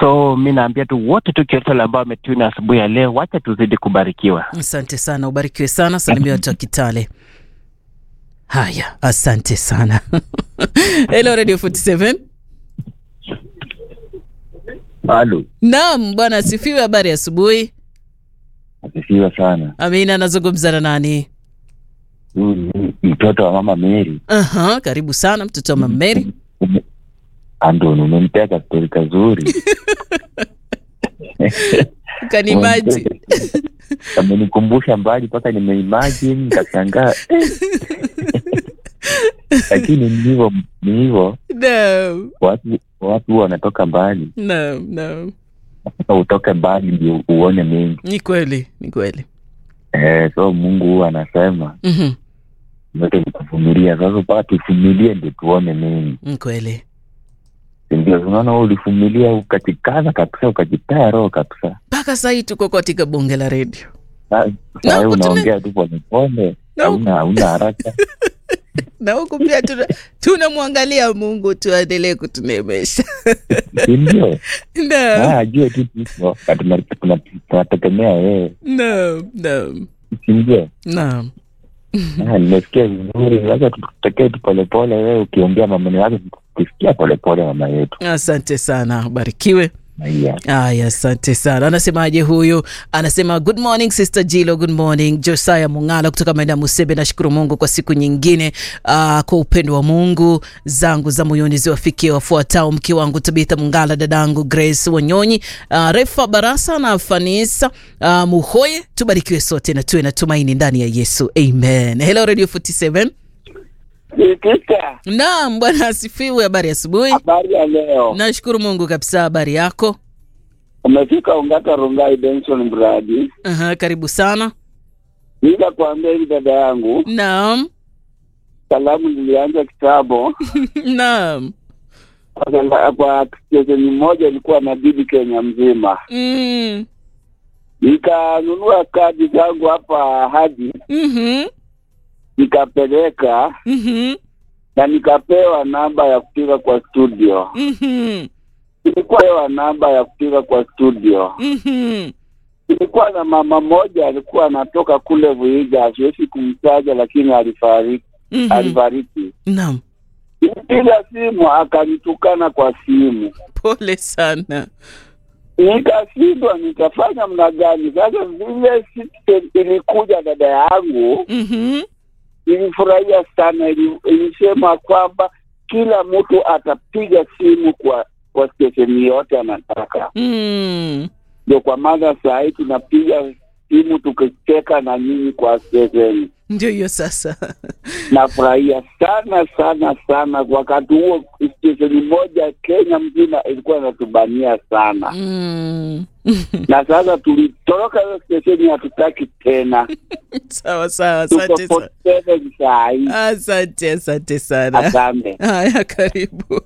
So mi naambia tu wote tu Kiotela ambao wametuna asubuhi ya leo, wacha tuzidi kubarikiwa. Asante sana, ubarikiwe sana. Salimia watu wa Kitale. Haya, asante sana. Hello Radio 47. Halo, Naam, bwana asifiwe. Habari ya asubuhi. asifiwe sana. Amina, anazungumza na nani? Huyu ni mtoto wa mama Mary. Aha, karibu sana mtoto wa Mama Mary. Ume- Andoni, umempea kastori kazuri. Kanimaji. Amenikumbusha mbali mpaka nimeimagine nikashangaa. Lakini ni hivyo ni hivyo, No, watu watu huwa wanatoka mbali. no, no. Sasa utoke mbali ndio uone mengi. Ni kweli, ni kweli. Eh, so Mungu huwa anasema Mhm, yote ni kuvumilia. Sasa mpaka tuvumilie ndio tuone mengi. Ni kweli. Ndio unaona wewe ulivumilia ukajikaza kabisa ukajipea roho kabisa. Mpaka saa hii tuko katika bunge la redio. Sa- Na Saa hii huku tuna- unaongea tu polepole, Na huku- hauna hauna haraka. na huku pia tuna- tunamwangalia Mungu tu aendelee kutunemesha. Si ndio? No, Ah, ajue tu tuko na tuna- tuna- tunategemea yeye, no, no, si ndio? no. Ah, nimesikia vizuri. Sasa tutekee tu polepole, wewe ukiongea maneno yake tukisikia polepole, mama yetu. Asante sana, ubarikiwe. Haya. Aya, asante sana. Anasemaje huyu? Anasema good morning sister Jilo, good morning Josiah Mungala kutoka maeneo ya Musebe. Nashukuru Mungu kwa siku nyingine, uh, kwa upendo wa Mungu zangu za moyoni ziwafikie wafuatao: mke wangu Tabitha Mungala, dadangu Grace Wanyonyi, uh, Refa Barasa na Fanisa uh, Muhoye. Tubarikiwe sote na tuwe na tumaini ndani ya Yesu, amen. Hello Radio 47. Nikita, Naam, bwana asifiwe. Habari ya asubuhi. habari ya leo. Nashukuru Mungu kabisa. Habari yako? Umefika Ongata Rongai Benson Mradi. Aha, karibu sana. Nila kuambia hivi dada yangu, Naam. salamu zilianza kitambo. Naam. Kwa- Kwa stesheni moja ilikuwa na bibi Kenya mzima, Mm. nikanunua kadi zangu hapa hadi Mhm. nikapeleka Mhm. na nikapewa namba ya kupiga kwa studio. Mhm. Nilikuwa pewa namba ya kupiga kwa studio. Mhm. Nilikuwa na mama moja alikuwa anatoka kule Vuiga, siwezi kumtaja, lakini alifariki Mhm. alifariki. Naam. Nilipiga simu akanitukana kwa simu, Pole sana. nikashindwa nitafanya mna gani. Sasa vile Citizen ilikuja, dada yangu Mhm. ilifurahia sana, ili- ilisema kwamba kila mtu atapiga simu kwa kwa stesheni yote anataka. Mm. Ndio kwa maana saa hii tunapiga simu tukicheka na nyinyi kwa stesheni. Ndio hiyo sasa. Nafurahia sana sana sana. Wakati huo stesheni moja Kenya mzima ilikuwa inatubania sana, Mm. na sasa tulitoroka hiyo stesheni, hatutaki tena. Sawa sawa, Tuko asante sana. 47 saa hii. Asante, asante sana. Asante. Haya, karibu.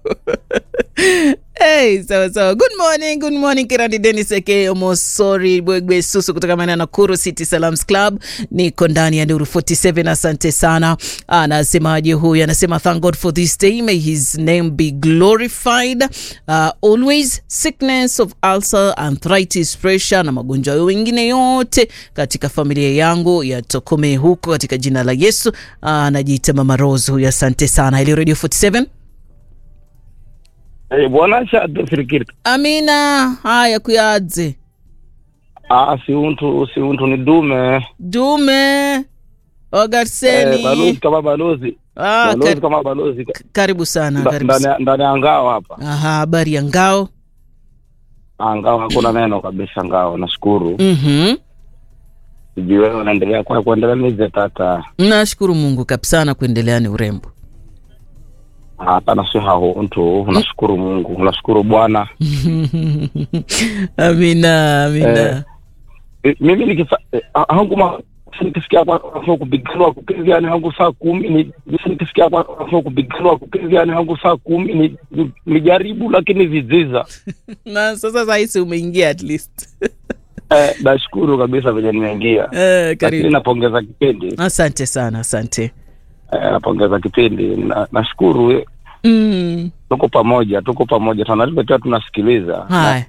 Hey, sawa sawa. Good morning, good morning Kirandi Dennis aka Omosori Bwegwe Susu kutoka maeneo ya Nakuru City Salams Club. Niko ndani ya Nuru 47, asante sana. Anasemaje huyu? Anasema thank God for this day, may his name be glorified. Uh, always sickness of ulcer, arthritis, pressure na magonjwa wengine yote katika familia yangu yatokomee huko katika jina la Yesu. Anajiita Mama Rose huyu, asante sana. Ile Radio 47 Eh, bwana shatu firikiri Amina, haya kuyadze ah si untu si untu ni dume dume eh, Ogarseni. balozi kama balozi ah, balozi kar kama balozi karibu sana, Nda- karibu ndani sana. ya- ndani ya ngao hapa Aha, habari ya ngao. ah, ngao hakuna neno kabisa ngao nashukuru Mhm. sijui wewe unaendelea kwa kuendelea nize tata Nashukuru Mungu kabisa na kuendelea ni urembo. hapana si hao untu unashukuru Mungu unashukuru Bwana Amina, amina. Eh, mimi nikisa eh, ah, hangu ma nikisikia kwa kwa kupiganwa kupiga ni hangu saa kumi ni nikisikia kwa kwa kupiganwa kupiga ni hangu saa kumi ni ni- nijaribu lakini viziza Na sasa saisi umeingia at least. Eh, nashukuru kabisa venye nimeingia, Eh, lakini karibu. napongeza kipindi Asante sana, asante. eh, napongeza kipindi na, nashukuru eh, Mm. tuko pamoja, tuko pamoja, tunalipotea tunasikiliza Haya.